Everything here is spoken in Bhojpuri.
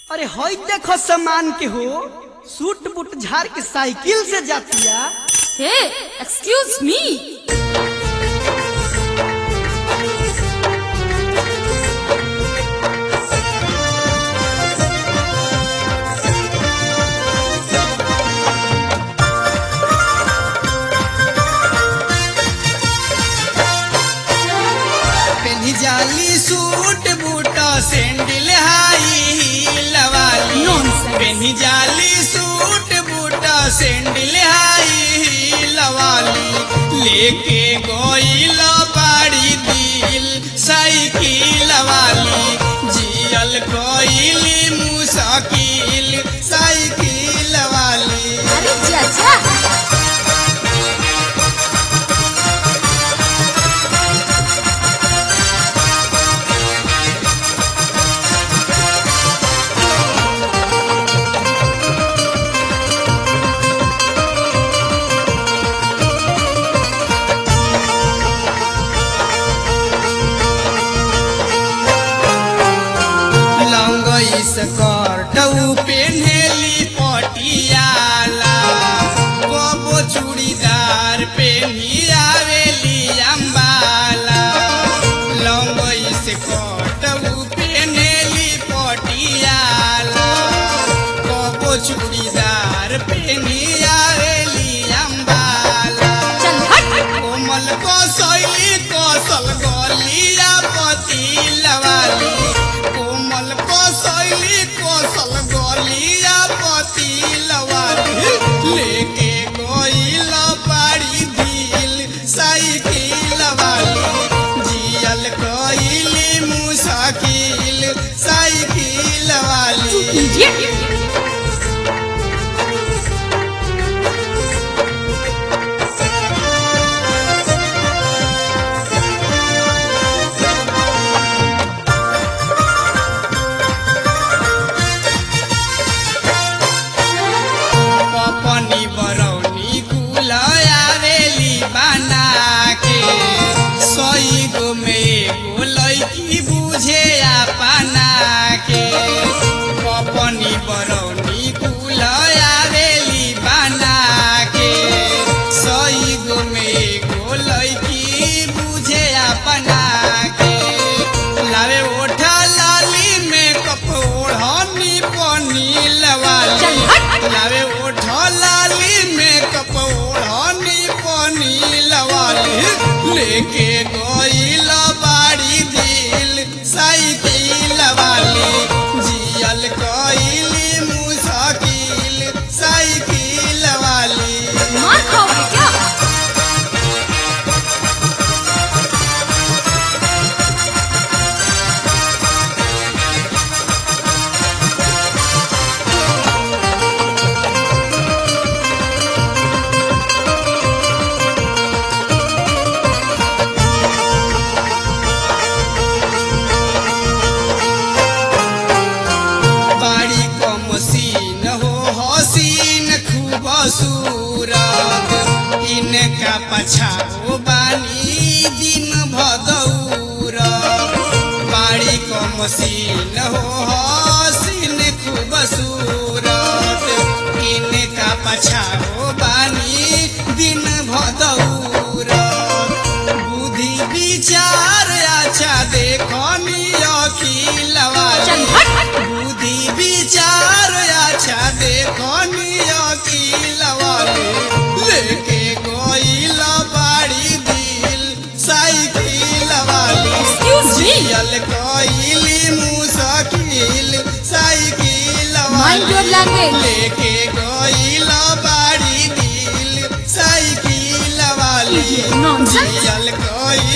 अरे हई देखो सामान के हो सूट बूट झाड़ के साइकिल से जातिया Hey, excuse me. पेन्ही जाली suit boot sandal high heel वाली Nonsense. पेन्ही जाली suit boot sandal high heel वाली लेके गोइल बाड़ी दिल साइकिल वाली जियल कोइली मुसाकिल साइकिल वाली अरे चाचा लंगई स्कर्ट पेन्हेली पटियाला कबो चूड़ीदार पेन्ही आवेली अम्बाला लंगई स्कर्ट पेन्हेली पटियाला कबो चूड़ीदार पेन्ही आवेली अम्बाला चल हट कोमल कसैली कसल गलिया पतिल वाली कोमल कसैली कसल गलिया पतिल वाली लेके गइल बाड़ी दिल साइकिल वाली जियल कइली मुसाकिल साइकिल वाली idiot. पपनी बरौनी कुल आवेली बना के सही गो में एगो लैकी बुझे अपना के पपनी बरौनी कुल आवेली बना के सही गो में एगो लैकी बुझे अपना के लावे ओठा लाली में कपोढ़नी पनील वाली चल हट लावे ओठो लाली में कपोढ़नी पानी लवाली लेके गोइल बाड़ी दिल साइकिल वाली जियल कोइली मुसाकिल साइकिल वाली मार खाओगे क्या बाड़ी को मसीन हो हसीन खूब सूरत इनका पछाओ बानी दिन भदौर बाड़ी को मसीन हो हसीन खूब सूरत इनका पछाओ बानी दिन भदौर बुद्धि विचार अच्छा देखनी अखिल चल वाली हट बुद्धि विचार अच्छा देखो अकील वाले लेके गोइल बाड़ी दिल साइकिल वाली Excuse me. जियल कोइली मुसाकिल साइकिल Mind your वाली language. लेके गोइल बाड़ी दिल साइकिल वाली Idiot, nonsense. जियल कोइली